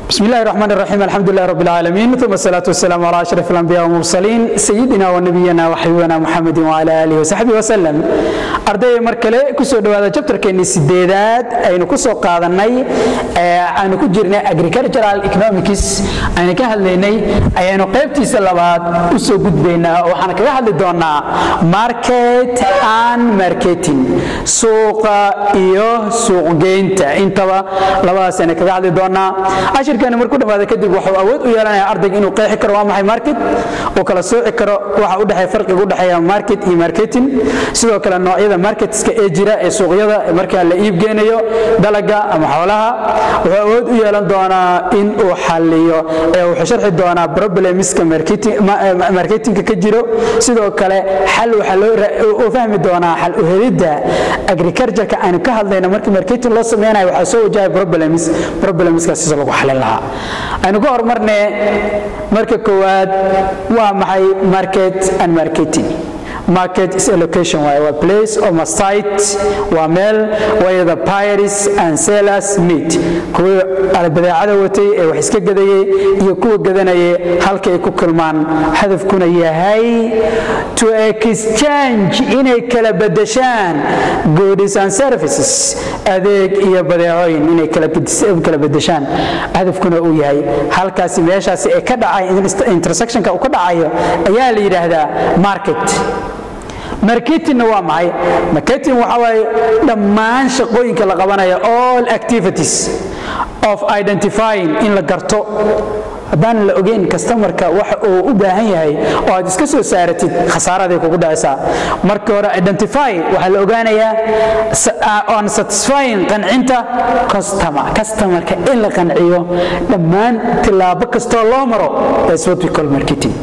بسم الله الرحمن الرحيم الحمد لله رب العالمين ثم الصلاة والسلام على أشرف الأنبياء والمرسلين سيدنا ونبينا وحبيبنا محمد وعلى آله وصحبه وسلم أرضي مركلة كسو دوادا جبتر كيني سيديدات أين كسو قادناي أين كجرنا agricultural economics أين كهليني أين قيبتي سلابات أسو قد بينا وحنا كهلي دونا market and marketing سوق إيو سوق جينتا انتبا لباس أنا كهلي دونا cashirkani markuu dhamaada kadib wuxuu awood u yeelanayaa ardayga inuu qeexi karo waa maxay market uu kala sooci karo waxa u dhexeeya farqiga u dhexeeya market iyo marketing sidoo kale noocyada marketska ee jira ee suuqyada marka la iib geynayo dalaga ama xoolaha wuxuu awood u yeelan doonaa in uu xalliyo ee wuxuu sharxi doonaa problemska marketingka ka jiro sidoo kale xal waxa loo fahmi doonaa xal u helidda agricultureka aanu ka hadlayno marka marketing loo sameynayo waxaa soo wajahay problems problemskaas sida lagu xalin lahaa aynu ka horumarne marka koowaad waa maxay market and marketing market is a location waaye waa place or a site waa meel where the buyers and sellers meet kuwa badeecada watay ee wax iska gadayay iyo kuwa gadanayay halka ay ku kulmaan hadafkuna yahay to exchange inay kala bedeshaan goods and services adeeg iyo badeecooyin inay kala bedeshaan hadafkuna uu yahay halkaasi meeshaasi ee ka dhacay intersectionka uu ka dhacayo ayaa la yidhaahdaa market marketingna waa maxay marketing waxa waaye dhammaan shaqooyinka la qabanayo all activities of identifying in la garto haddaan la ogeyn kastamarka waxa uu u baahan yahay oo aad iska soo saaratid khasaaraday kugu dhacaysaa marka hore identify waxaa la ogaanayaa on satisfying qancinta customer customarka in la qanciyo dhammaan tilaabo kastoo loo maro that's what we call marketing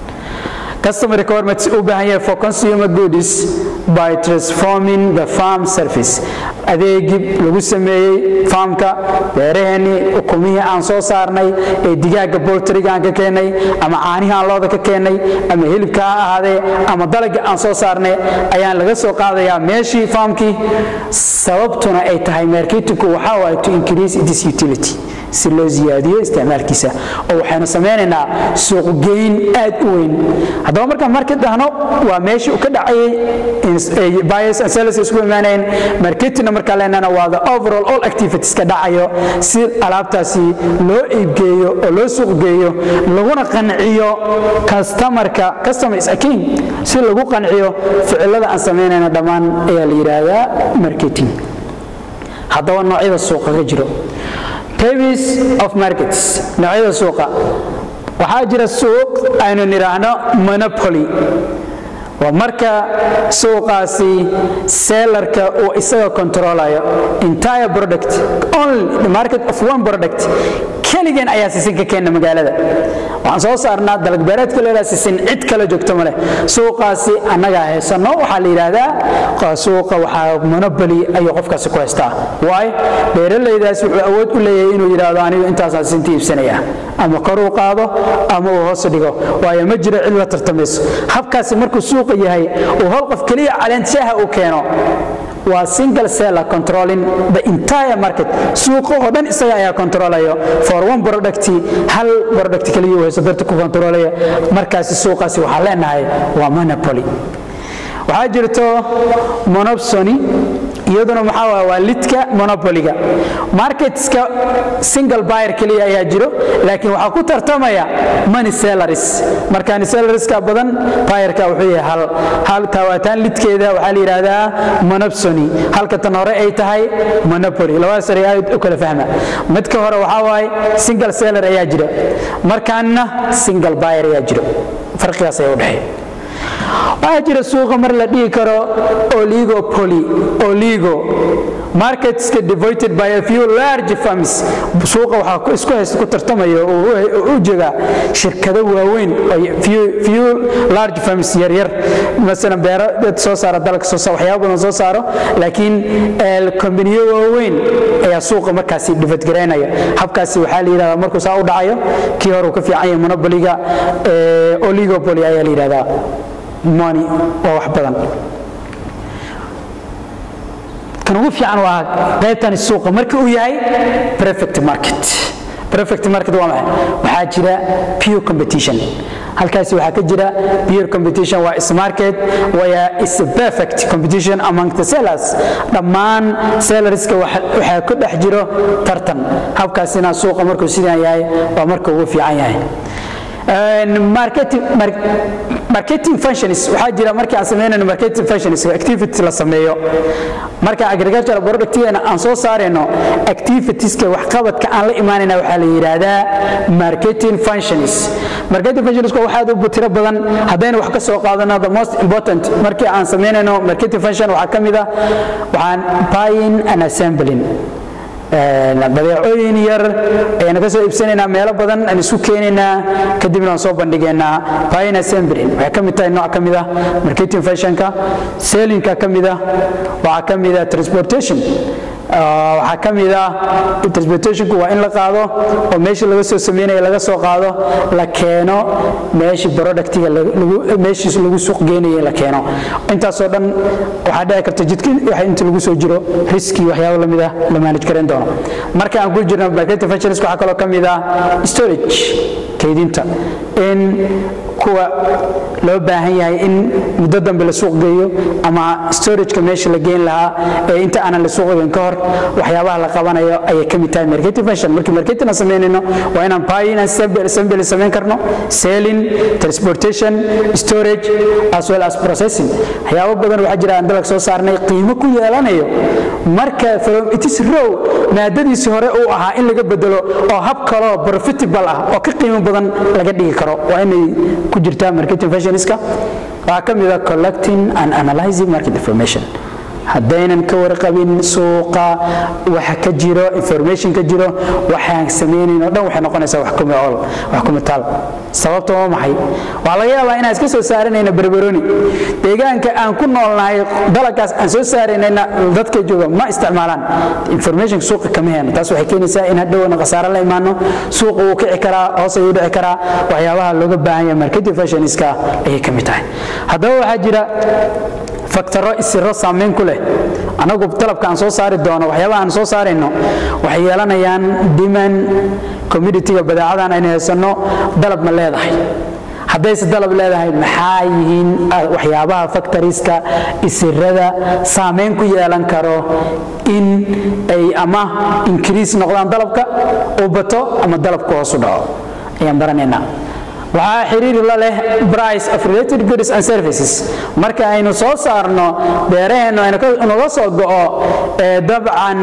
Customer requirements u baahan yahay for consumer goods by transforming the farm service adeegib lagu sameeyey faamka beeraheenii ukumihii aan soo saarnay ee digaaga boltriga aan ka keennay ama caanihii aan looda ka keennay ama hilibka ha ahaadee ama dalagii aan soo saarnay ayaan laga soo qaadayaa meeshii faamkii sababtuna ay tahay marketinku waxaa waaye to increase its utility si loo ziyaadiyo isticmaalkiisa oo waxaynu samaynaynaa suuqgeyn aad u weyn haddaba markaan market dhahno waa meeshii uu ka dhacayay buyers and sellers isku imaanayeen marketingna markaa leenana waa the overall all activities ka dhacayo si alaabtaasi loo iibgeeyo oo loo suuqgeeyo laguna qanciyo customarka customer is a king si lagu qanciyo ficilada aan samaynayno dhammaan ayaa la yidhaahdaa marketing haddaba noocyada suuqa ka jiro tavis of markets noocyada suuqa waxaa jira suuq aynu nidhaahno monopoly waa marka suuqaasi sellarka uu isaga controlayo entire product only the market of one product keligeen ayaa sisin ka keena magaalada waxaan soo saarnaa dalagbeereedka leedaha sisin cid kala joogto ma leh suuqaasi annagaa haysanno waxaa la yidhaahdaa suuqa waxaa monopoly ayuu qofkaasi ku haystaa waay beeralaydaas wuxuu awood u leeyahay inuu yidhaahdo anigu intaasaan sisinta iibsanaya ama koruu qaado ama uu hoos dhigo waayo ma jiro cid la tartamayso habkaasi markuu suuqa yahay uu hal qof keliya caleenshaaha uu keeno waa single seller controlling the entire market suuqa oo dhan isaga ayaa controlayo for one product hal product kaliya uu hayso darta ku controlaya markaasi suuqaasi waxaa leenahay waa monopoly waxaa jirto monopsony iyaduna maxaa waa waa lidka monopoliga marketska single buyer keliya ayaa jiro laakiin waxaa ku tartamaya money sellers marka sellerska badan buyerka wuxuu yahay hal hal tawaataan lidkeeda waxaa la yidhaahdaa monopsony halka tan hore ay tahay monopoly labadaas eray aad u kala fahma midka hore waxaa waaye single seller ayaa jira markaanna single buyer ayaa jiro farqigaas ayaa u dhexeeya waxaa jira suuqa mar la dhihi karo oligopoly oligo marketska devoted by a few large firms suuqa waxaa isku haysta ku tartamayo oo u jega shirkado waaweyn few large firms yaryar masalan beero dad soo saara dalka soo saara waxyaabo badan soo saaro laakiin kombaniyo waaweyn ayaa suuqa markaasi dhifatgaraynaya habkaasi waxaa la yidhahdaa markuu saa u dhacayo kii hore uu ka fiican yahay monopoliga oligopoly ayaa la yidhahdaa money waa wax badan kan ugu fiican waa qaybtani suuqa marka uu yahay perfect market perfect market waa maxay waxaa jira pure competition halkaasi waxaa ka jira pure competition waa is market waya is perfect competition among the sellers dhammaan sellerska waxaa ku dhex jiro tartan habkaasina suuqa markuu sidan yahay waa marka ugu fiican yahay marketing functions waxaa jira markii aan samaynayno marketing functions activity la sameeyo marka agricultural productgeena aan soo saarayno activitieska waxqabadka aan la imaanayna waxaa la yidhaahdaa marketing functions marketing functions waa waxaad u tiro badan haddaynu wax ka soo qaadano the most important markii aan samaynayno marketing function waxaa ka mid ah waxaan buying and assembling badeecooyin yar ayaan ka soo iibsanaynaa meelo badan aan isu keenaynaa kadibna aan soo bandhigaynaa buying assembling waxay ka mid tahay nooc ka mid ah marketing fashionka sellingka ka mid ah waxaa ka mid ah transportation waxaa ka mid ah transportationku waa in la qaado oo meeshii laga soo sameynaya laga soo qaado la keeno meeshii productiga meeshii lagu suuq geynaya la keeno intaasoo dhan waxaa dhici karta jidka waxa inta lagu soo jiro riski waxyaabo lamid ah la manage garan doono marka aan ku jirno marketing functions waxaa kaloo ka mid ah storage kaydinta in kuwa loo baahan yahay in muddo dambe la suuq geeyo ama storageka meesha la geyn lahaa ee inta aanan la suuq geyn ka hor waxyaabaha la qabanayo ayay ka mid tahay marketing function markii marketing aan samaynayno waa inaan buying assembly samayn karno selling transportation storage as well as processing waxyaabo badan waxaa jira aan dalag soo saarnay qiimo ku yeelanayo marka from it is row maadadiisii hore uu ahaa in laga bedelo oo hab kaloo profitable ah oo ka qiimo badan laga dhigi karo waa inay ku jirtaa marketing fashionska waxaa ka mid ah collecting and analyzing market information haddaynan ka warqabin suuqa waxa ka jiro information ka jiro waxaan samaynayn oo dhan waxay noqonaysaa wax kuma ol wax kuma taal sababta waa maxay waxaa laga yaabaa inaan iska soo saaranayna barbaroni deegaanka aan ku noolnahay dalagaas aan soo saaraynayna dadka jooga ma isticmaalaan information suuqa kama heyno taas waxay keenaysaa in hadhowna khasaare la imaano suuqa wuu kici karaa hoos ayuu dhici karaa waxyaabaha looga baahan yahay marketing fashionska ayay ka mid tahay haddaba waxaa jira faktaro isiro saamayn ku leh anagu dalabka aan soo saari doono waxyaabaha aan soo saarayno waxay yeelanayaan diman communitiga badeecadan aynu haysanno dalab ma leedahay haddayse dalab leedahay maxaa yihiin waxyaabaha factoriska isirada saamayn ku yeelan karo in ay ama increase noqdaan dalabka uu bato ama dalabku hoos u dhaco ayaan baranaynaa waxaa xiriiri la leh price of related goods and services marka aynu soo saarno beeraheennu aynuga soo go'o dabcan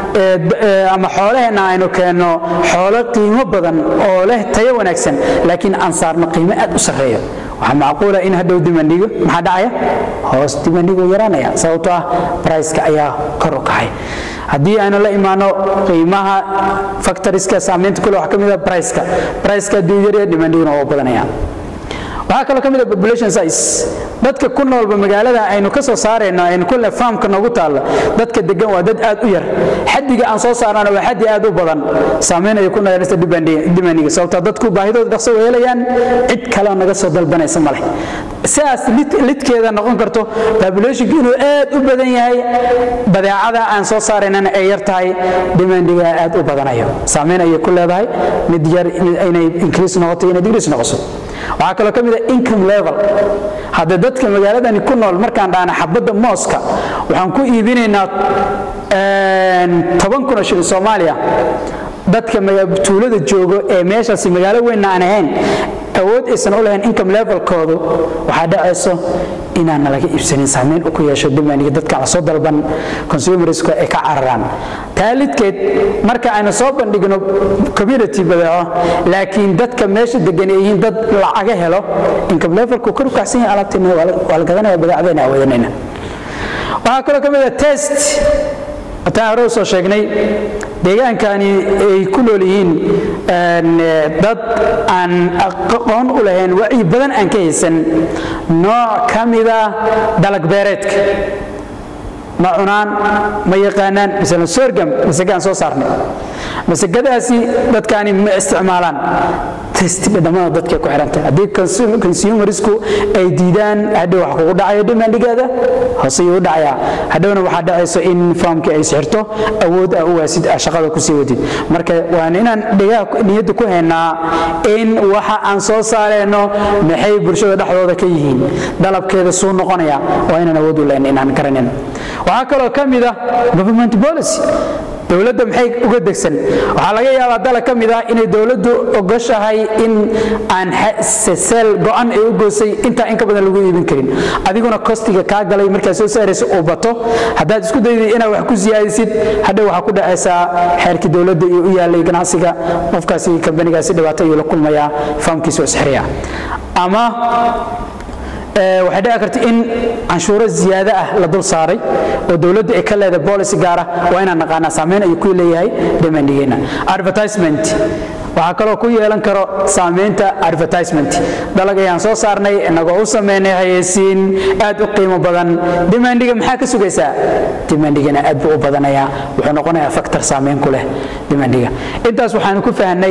ama xoolaheenna aynu keenno xoolo qiimo badan oo leh tayo wanaagsan laakiin aan saarno qiimo aad u sarreeyo waxaa macquula in hadhow dimandhigo maxaa dhacaya hoos dimandhigo yaraanaya sababtoo ah briceka ayaa kor u kacay haddii aynu la imaano qiimaha factoriska saamaynta kule waxaa ka mid a briceka briceka hadduu yarya dimandhiguna waa badanaya waxaa kaloo ka mid a population size dadka ku noolba magaalada aynu ka soo saarayno aynu kule faamka noogu taalla dadka degan waa dad aad u yar xaddiga aan soo saarnana waa xaddi aad u badan saamayn ayay ku noqonaysa dimaniga sababtoo dadku baahidooda dhaqso way helayaan cid kaleo naga soo dalbanaysa ma leh sidaas lidkeeda noqon karto populationku inuu aad u badan yahay badeecada aan soo saaraynana ay yar tahay dimandiga aad u badanayo saamayn ayay ku leedahay mid yar inay increase noqoto inay decrease noqoso waxaa kaloo ka mid a income level haddee dadka magaaladani ku nool markaan dhahna xabadda mooska waxaan ku iibinaynaa toban kun oo shilin soomaaliya dadka tuulada joogo ee meeshaasi magaalo weynna aan ahayn awood aysan u lahayn income levelkoodu waxaa dhacayso inaana laga iibsanin saamayn u ku yeesho dimaniga dadka la soo dalban consumersku ay ka cararaan taalidkeed marka aynu soo bandhigno community badeeco laakiin dadka meesha degan ay yihiin dad lacaga helo income levelku kor u kacsan yahay alaabteena waa la gadanaya badeecadayna awoodanayna waxaa kaloo ka mid a test hataan hore u soo sheegnay deegaankani ay ku nool yihiin dad aan aqoon u lahayn wacyi badan aan ka haysan nooc ka mida dalag beereedka ma cunaan ma yaqaanaan masalan sorgam masagaan soo saarnay masagadaasi dadkaani ma isticmaalaan test dhadhamada dadkay ku xirantay haddii consumerisku ay diidaan hadhow wax kugu dhacayo dhimaandhigaada hooseyuu dhacayaa hadhowna waxaa dhacayso in faamkii ay sixirto awood ah u waasid ah shaqada kusii wadid marka waan inaan dhigaha niyadda ku haynaa in waxa aan soo saareyno maxay bulshada dhexdooda ka yihiin dalabkeeda suu noqonaya waa inaan awood u leyn inaan garanin waxaa kaloo ka mid ah government policy dowladda maxay uga degsan waxaa laga yaabaa dala ka mid ah inay dowladdu ogoshahay in aan seel go-an ay u goosay intaa in ka badan lagu iibin karin adiguna kostiga kaa galay markaad soo saaraysa uu bato haddaad isku dayday inaad wax ku siyaadisid hadhow waxaa ku dhacaysaa xeerkii dowladda iyo u yaalay ganacsiga qofkaasi kambanigaasi dhibaato ayuu la kulmayaa faamkiisa oo isxiraya ama waxay dhici karta in canshuuro ziyaado ah la dul saaray oo dowladda ay ka leedahay policy gaara waa inaan naqaanaa saameyn ayuu ku leeyahay demandigeena advertisement waxaa kaloo ku yeelan karo saamaynta advertisement dalag ayaan soo saarnay inagoo u sameynay hayeysiin aad u qiimo badan demandiga maxaa ka sugaysaa demandigana aad buu u badanayaa wuxuu noqonayaa factor saamayn ku leh demandiga intaas waxaanu ku fahnay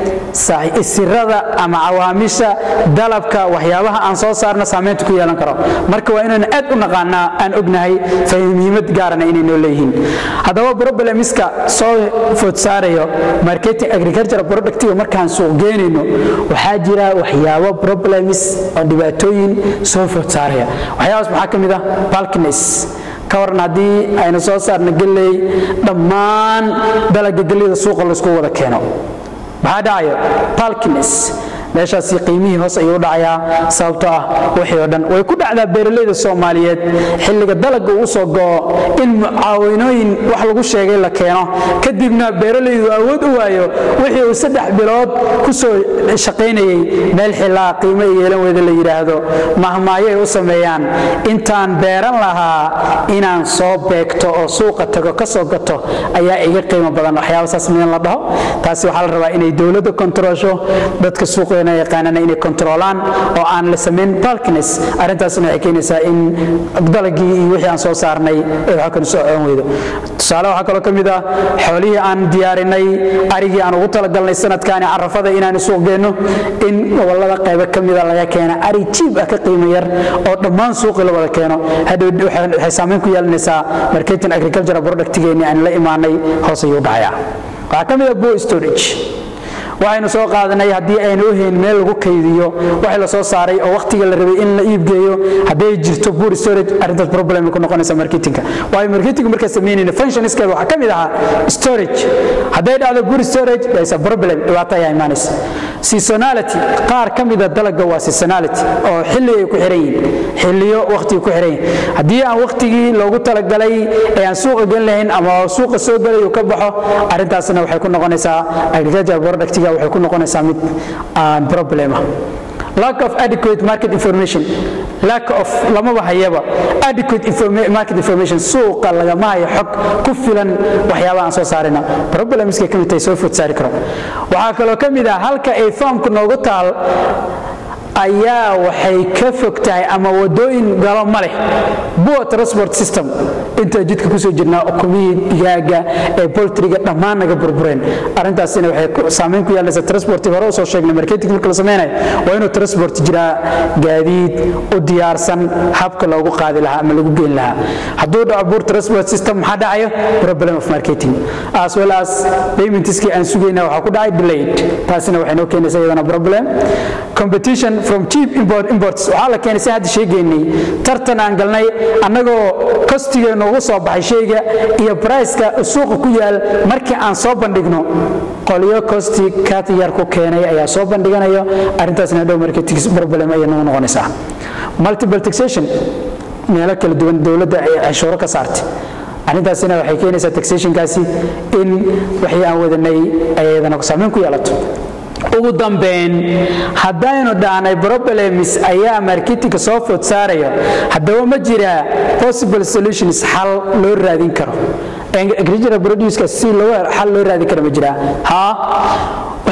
sirada ama cawaamisha dalabka waxyaabaha aan soo saarna saamaynta ku yeelan karo marka waa inaan aad u naqaanaa aan ognahay muhiimad gaarana inay noo leeyihiin haddaba problemiska soo food saarayo marketing agriculture product markaan suuq geenayno waxaa jira waxyaabo problems oo dhibaatooyin soo food saaraya waxyaabaas maxaa ka mid ah balkines ka waran haddii aynu soo saarno gelley dhammaan dalaga gelleyda suuqa laysku wada keeno maxaa dhacayo balkines meeshaasi qiimihii hoos ayuu u dhacayaa sababtoo ah wixii oo dhan way ku dhacdaa beeralayda soomaaliyeed xilliga dalagga uu soo go'o in mucaawinooyin wax lagu sheegay la keeno kadibna beeralaydu awood u waayo wixii uu saddex bilood ku soo shaqaynayey meel xilaa qiimo ay yeelan weyda la yidhaahdo mahmaayo ay u sameeyaan intaan beeran lahaa inaan soo beegto oo suuqa tago ka soo gato ayaa iga qiimo badan waxyaaba saas midan la dhaho taasi waxaa la rabaa inay dowladda kontroosho dadka suuqa yaqaanana inay kontroolaan oo aan la samayn balkines arrintaasna waxay keenaysaa in dalagii iyo wixii aan soo saarnay ee waxa kanu soo coon weydo tusaale waxaa kaloo ka mid ah xoolihii aan diyaarinay arigii aan ugu talagalnay sanadkaani carafada inaan suuq geenno in gobollada qaybo ka mida laga keena ari jiib ah ka qiimo yar oo dhammaan suuqii la wada keeno hadhow waxay saamayn ku yeelanaysaa marketing agricultural productgeeni aan la imaanay hoos ayuu dhacayaa waxaa ka mid ah bo storage waxaynu soo qaadanay haddii aynu u hayn meel lagu kaydiyo waxii la soo saaray oo wakhtiga la rabay in la iibgeeyo hadday jirto bur storage arrintaas problem ku noqonaysa marketingka waayo marketing markaa samaynayna functionskeeda waxaa ka mid ahaa storage hadday dhacdo bur storage there's a problem dhibaato ayaa imaanaysa seasonality qaar ka mida dalagga waa seasonality oo xilli ay ku xiran yihiin xilliyo wakhtiga ku xiran yihiin haddii aan wakhtigii loogu talagalay ee aan suuqa gelin lahayn ama suuqa soo gelayo ka baxo arrintaasna waxay ku noqonaysaa agricultural productiga waxay ku noqonaysaa mid aan problema lack of adequate market information lack of lamaba hayaba adequate market information suuqa lagama hayo xog ku filan waxyaabaha aan soo saarina problemskay ka mid tahay soo food saari karo waxaa kaloo ka mid ah halka ay faamku noogu taal ayaa waxay ka fog tahay ama wadooyin galo ma leh bua transport system intaa jidka kusoo jirnaa ukumihii digaaga ee boltriga dhammaan naga burbureen arrintaasina waxay saamayn ku yeelanaysa transporti hore usoo sheegnay marketing marka la sameynayo waa inuu transport jiraa gaadiid u diyaarsan habka loogu qaadi lahaa ama lagu geyn lahaa hadduu dhaco bur transport system maxaa dhacayo problem of marketing as well as paymentskii aan sugayna waxaa ku dhacay delayed taasina waxay noo keenaysa iyadana problem competition from cheap import imports waxaa la keenay si hadda sheegaynay tartan aan galnay annagoo kostigeenu ugu soo baxay shayga iyo briceka suuqa ku yaal markii aan soo bandhigno qolyo kosti kat yar ku keenay ayaa soo bandhiganayo arrintaasna hadhow marketing problem ayay nagu noqonaysaa multiple taxation meelo kala duwan dowladda ay cashuuro ka saartay arrintaasina waxay keenaysaa taxationkaasi in waxii aan wadanay ay iyadana saameyn ku yeelato ugu dambeyn haddaynu dhahnay problems ayaa marketingka soo food saarayo haddaba ma jiraa possible solutions xal loo raadin karo agricultural produceska si loo xal loo raadin karo ma jiraa haa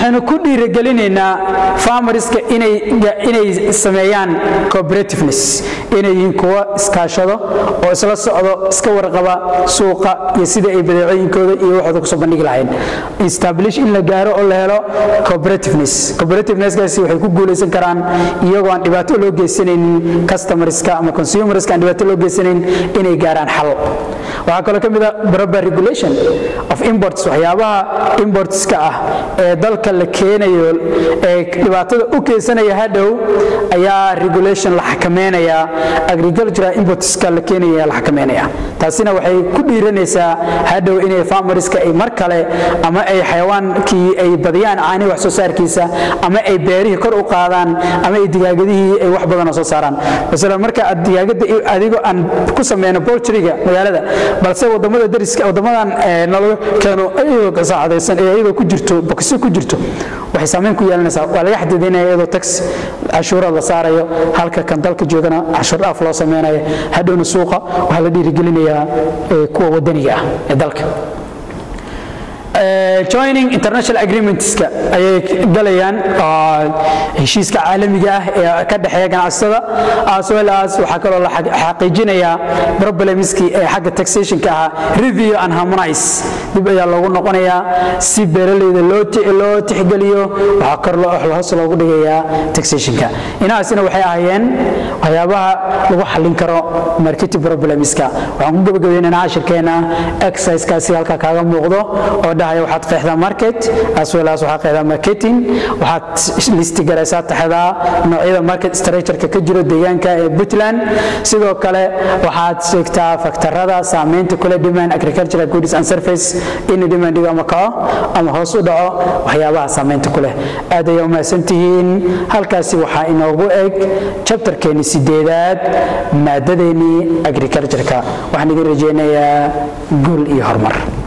waxaynu ku dhiirigelinaynaa farmariska inay sameeyaan cooperativeness inay yihiin kuwa iskaashado oo isla socdo iska warqaba suuqa iyo sida ay badeecooyinkooda iyo waxooda kusoo bandhigi lahayn establish in la gaaro oo la helo cooperativeness cooperativeness-kaasi waxay ku guulaysan karaan iyagoo aan dhibaato loo geysanaynin customerska ama consumerska aan dhibaato loo geysanayn inay gaaraan xal waxaa kaloo ka mid a proper regulation of imports waxyaabaha importska ah ee dalka la keenayo ee dhibaatada u keensanaya hadhow ayaa regulation la xakameynaya agricultural importska la keenaya la xakameynaya taasina waxay ku dhiiranaysaa hadhow inay farmeriska ay mar kale ama ay xayawaankii ay badiyaan caani wax soo saarkiisa ama ay beerihii kor u qaadaan ama ay digaagadihii ay wax badan soo saaraan masalan marka aad digaagada adigoo aan ku sameyno poultryga magaalada balse wadamada dariska wadamadan nalaga keeno iyadoo gasaacadaysan ee iyadoo ku jirto bokisyo ku jirto waxay saameyn ku yeelanaysaa waa laga xadidaynaya iyadoo tax cashuuraad la saarayo halka kan dalka joogana cashuur dhaaf loo sameynayo hadhowna suuqa waxaa la dhiirigelinayaa kuwa wadaniga ah ee dalka joining international agreementska ayay galayaan heshiiska caalamiga ah ee ka dhexeeya ganacsatada as well as waxaa kaloo la xaqiijinayaa problemskii ee xagga taxationka ahaa review and harmonize dib ayaa loogu noqonayaa si beeraleyda loo tixgeliyo waxaa kor hoos loogu dhigayaa taxationka inahaasina waxay ahaayeen waxyaabaha lagu xallin karo marketing problemska waxaan ku gabagabaynaynaa cashirkeena exercisekaasi halkaa kaaga muuqdo oo dhahaya waxaad qeexdaa market as well as waxaad qeexdaa marketing waxaad listi garaysaa taxdaa noocyada market structureka ka jiro deegaanka ee puntland sidoo kale waxaad sheegtaa faktarada saameynta kule demand agricultural goods and surface in demandiga ama kaco ama hoos u dhaco waxyaabaha saameynta ku leh aad ayaa umahadsantihiin halkaasi waxaa inoogu eg jabtarkeeni sideedaad maadadeennii agricultureka waxaan idin rajaynayaa guul iyo horumar